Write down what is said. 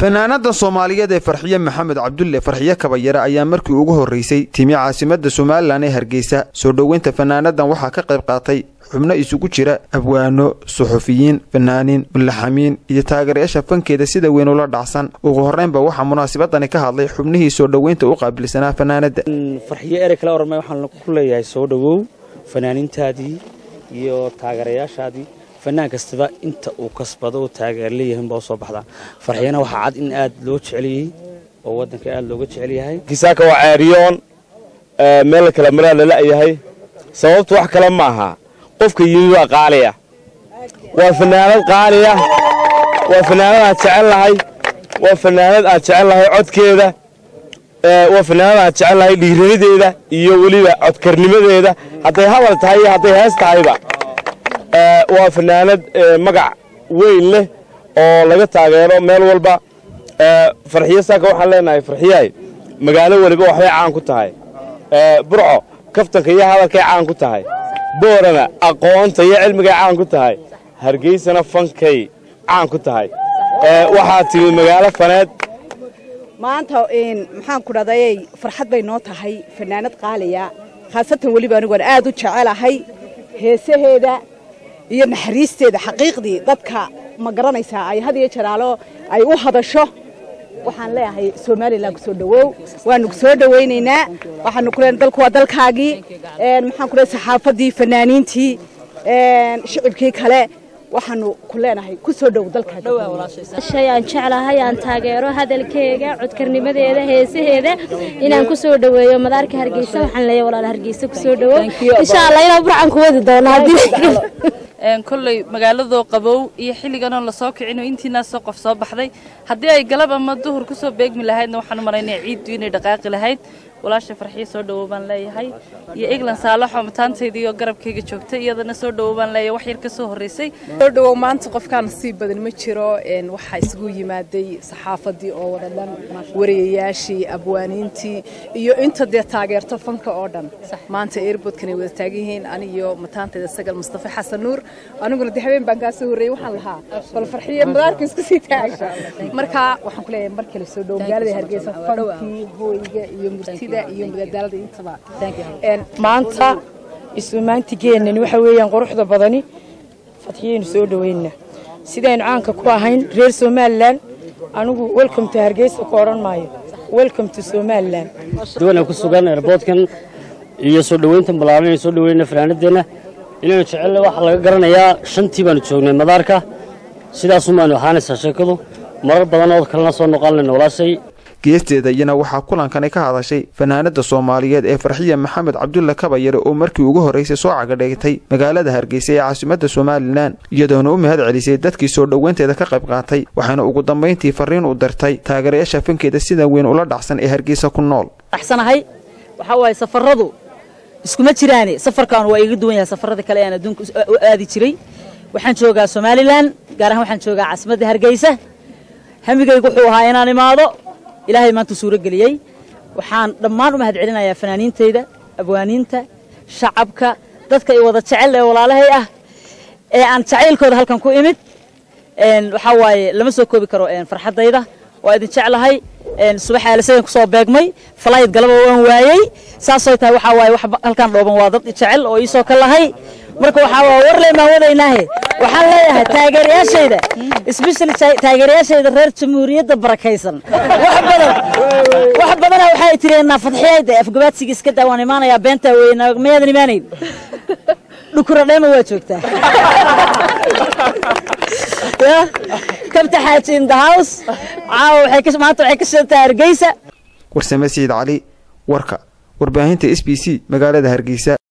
fanaanada soomaaliyeed ee farxiye maxamed cabdulle farxiye kabayare ayaa markii ugu horreysay timi caasimada somalilan ee hargeysa soo dhoweynta fanaanadan waxaa ka qayb qaatay xubno isugu jira abwaano suxufiyiin fanaaniin mulaxamiin iyo taageerayaasha fankeeda sida weyn ula dhacsan ugu horreynba waxaa munaasabadani ka hadlay xubnihii soo dhoweynta u qaabilsanaa fanaanada farxiyo erey kale ormay waxaan ku leeyahay soo dhowow fanaaniintaadii iyo taageerayaashaadii fanaan kastaba inta uu kasbado oo taageer leeyahin baa usoo baxdaa farxiyana waxaa cad in aad loo jeceliyey oo waddanka aad looga jecel yahay kisaaka waa ceeriyoon meel kale maraa lala-yahay sababtu wax kale ma aha qofka yimi waa qaaliya waa fanaanad qaaliya waa fanaanad aan jecel lahay waa fanaanad aan jecel lahay codkeeda waa fanaanad aan jecel lahay dhiiranideeda iyo weliba codkarnimadeeda hadday hadal tahay iyo hadday hees tahayba waa fanaanad magac weyn leh oo laga taageero meel walba farxiyo saaka waxaan leenahay farxiyahay magaalo weliba waxbay caan ku tahay burco kaftanka iyo hadalkay caan ku tahay boorana aqoonta iyo cilmigay caan ku tahay hargeysana fankay caan ku tahay waxaa timi magaalo faneed maanta maxaan ku dhadayay farxad bay noo tahay fanaanad qaaliya khaasatan weliba anigoon aad u jecelahay heesaheeda iyo naxariisteeda xaqiiqdii dadka ma garanaysaa ay had iyo jaraalo ay u hadasho waxaan leeyahay somalilan kusoo dhawow waanu kusoo dhawaynaynaa waxaanu ku leenahay dalku waa dalkaagii maxaan ku leeyahay saxaafadii fanaaniintii shicibkii kale waxaanu ku leenahay kusoo dhow dalkaashay aan jeclahay aan taageero hadalkeega codkarnimadeeda heesaheeda inaan kusoo dhaweeyo madaarka hargeysa waxaan leeyahay walaal hargeysa kusoo dhawow insha allah inaan burcan ku wadi doono haddii kolley magaaladoo qabow iyo xilliganoo lasoo kicino intiinaasoo qof soo baxday haddii ay galab ama duhur kusoo beegmi lahaydna waxaan u malaynaya ciiddu inay dhaqaaqi lahayd walaasha farxiyo soo dhawow baan leeyahay iyo eglan saalaxoo mataantaydiiyo garabkayga joogtay iyadana soo dhawow baan leeyahay wax yar ka soo horreysay soo dhawow maanta qofkaan nasiib badan ma jiro waxaa isugu yimaaday saxaafadii oo wada dhan wariyayaashii abwaaniintii iyo inta dee taageerto fanka oo dhan maanta airboodkanay wada taagan yihiin anigiyo mataantayda sagal mustafa xasan nuur aniguna de habeen baan kaa soo horreeyey waxaan lahaa bal farxiyo madaarka isku sii taaga marka waxaan ku leeyahay mar kale soo dhawow magaalada hargeysa fankii hooyga iyo murtida maanta isumaantigeenani waxa weeyaan quruxda badani fadxiyaynu soo dhawayna sidaynu caanka ku ahayn reer somalilan anigu welcome to hargeysa ku odhan maayo welcome to somalilan duwana ku sugan erboodkan iyo soo dhoweyntan ballaaran inay soo dhaweyna fanaanadeenna inaynu jecelle waxaa laga garanayaa shantii baanu joognay madaarka sidaasun baanu ahaanaysaa sheekadu marar badan oo kalena soo noqon layna walaashay geesteeda iyana waxaa kulankani ka hadashay fanaanada soomaaliyeed ee farxiya maxamed cabdulle kabayare oo markii ugu horreysay soo cagadheegtay magaalada hargeysa ee caasimada somalilan iyadoona u mahad celisay dadkii soo dhoweynteeda ka qayb qaatay waxaana ugu dambayntii fariin u dirtay taageerayaasha fankeeda sida weyn ula dhacsan ee hargeysa ku nool axsanahay waxaa waaye safaradu iskuma jiraane safarkan waa iga duwan yahay safarada kale aan adduunka u aadi jiray waxaan joogaa somalilan gaar ahaan waxaan joogaa caasimadda hargeysa hamigaygu wuxuu ahaa inaan imaado ilaahay maanta suuro geliyey waxaan dhammaan u mahad celinayaa fanaaniintayda abwaaniinta shacabka dadka i wada jecel ee walaalahay ah ee aan jacaylkooda halkan ku imid waxaa waaye lama soo koobi karo farxaddayda waa idin jeclahay subax aalisadan kusoo beegmay falayd galaba waan waayey saasoo tahay waxaa waaye wax halkan dhooban waa dad jecel oo iisoo ka lahay marka waxaa waa warle maan wadaynaahe waxaan leeyahay taageerayaashayda especially taageerayaashayda reer jamhuuriyadda barakaysan wax badan wax badana waxay tireenaa fadxiyayda afgabaadsiga iska daa waan imaanayaa beentaa weyna mayaadan imaanayn dhukura dheema waa joogtaa kabta xaaji in the house caawa waxay maanta waxay ka shidantaa hargeysa warsame siciid cali warka warbaahinta s b c magaalada hargeysa